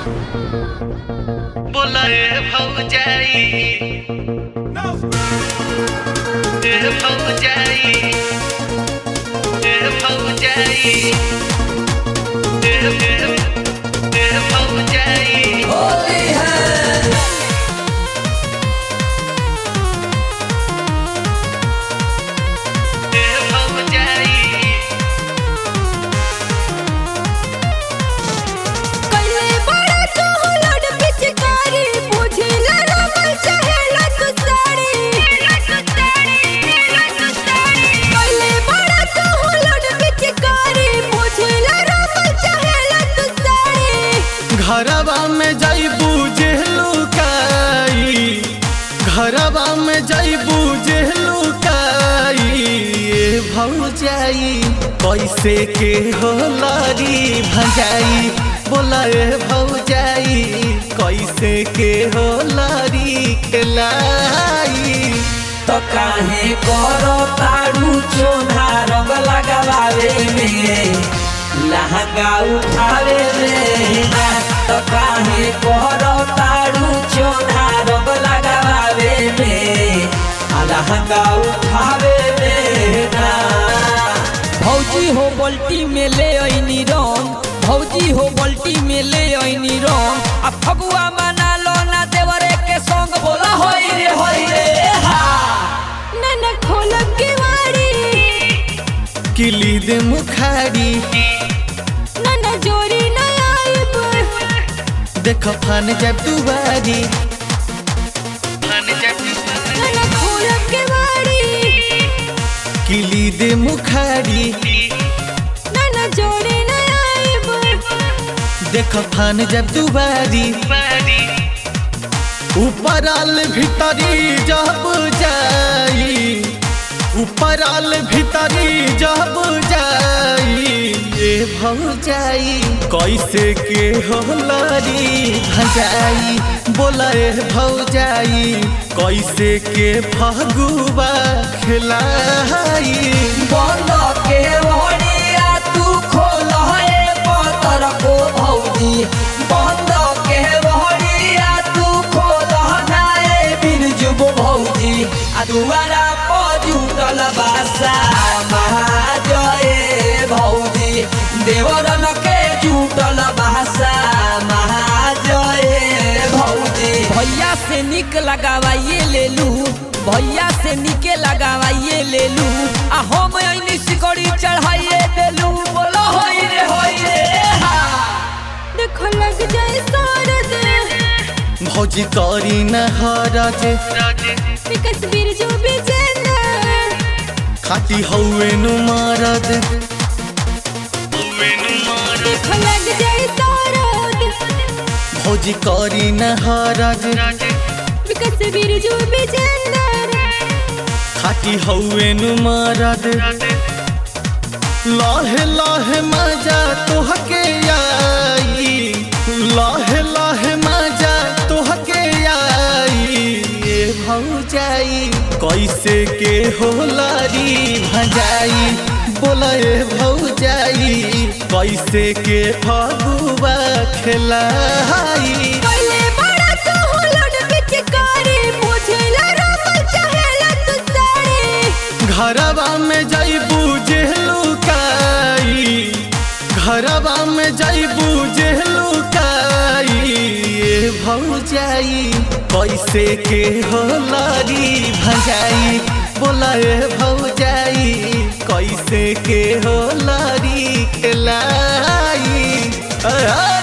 बोला ए भौजाई ए भौजाई ए भौजाई ए ए ए भौजाई होली है ए भौजाई कइले बड़ा कहलड़ पिचकारी बुझिला रमल चाहेला तू साड़ी कइले बड़ा कहलड़ पिचकारी बुझिला रमल चाहेला तू साड़ी घरवा में जइबू जेहलुकाई घरवा में जइबू जेहलुकाई ए भौजाई कैसे के होलारी भजाई बोला ए भौजाई कैसे के होलारी खिलाई तो काहे करो तारू चोना रंग लगावे में लहंगा उठावे में ना तो काहे करो तारू चोना रंग लगावे में आ लहंगा उठावे में ना भौजी हो बल्टी में ले आईनी रंग भौजी हो बल्टी में ले आईनी रंग आ फगुआ मना लो ना देवरे के संग बोला होई रे होई रे हा नन खोल के वाड़ी किली दे मुखारी नन जोरी न आइब देख फान जब दुबारी मन जब नन खोल के वाड़ी किली दे मुखारी नन जोरी न आइब देख फान जब दुबारी बारी ऊपर आल भीतरी जब जाई ऊपर आल भीतरी जब जाई ए भौजाई कैसे के होलारी भजाई बोला ए भौजाई कैसे के फगुआ खिलाई बंद के ओड़िया तू खोल है पतर को भौजी बंद के ओड़िया तू खोल नाए बिरजुब भौजी आ दुआरा पर जुटल बासा महाजय भौजी देवरन के जुटल बासा महाजय भौजी भैया से निक लगावाइए ले लू भैया से निके लगावाइए ले लू आ हम ऐनी सिकड़ी चढ़ाइए देलू बोलो होई रे होई रे हा देखो लग जाए सारद भौजी करी न हरज राज विकस बिरजू बिजेंद्र खाती हौवे नु मारद मेनू मार देखो लग जाए सारद भौजी करी न हरज राज विकस बिरजू बिजेंद्र खाती हौवे नु मारद राज लाहे लाहे मजा तोहके आई लाहे लाहे मजा तोहके आई ए भौजाई कैसे के होलारी भजाई बोला ए भौजाई कैसे के फगुआ खिलाई पहले बड़ा कहलड़ पिचकारी बुझिला रमल चाहेला तू साड़ी घरवा में जइबू जेहलुकाई घरवा में जइबू जेहलुकाई ए भौजाई कैसे के होलारी भजाई बोला ए भौजाई कैसे के होलारी खिलाई आ, आ,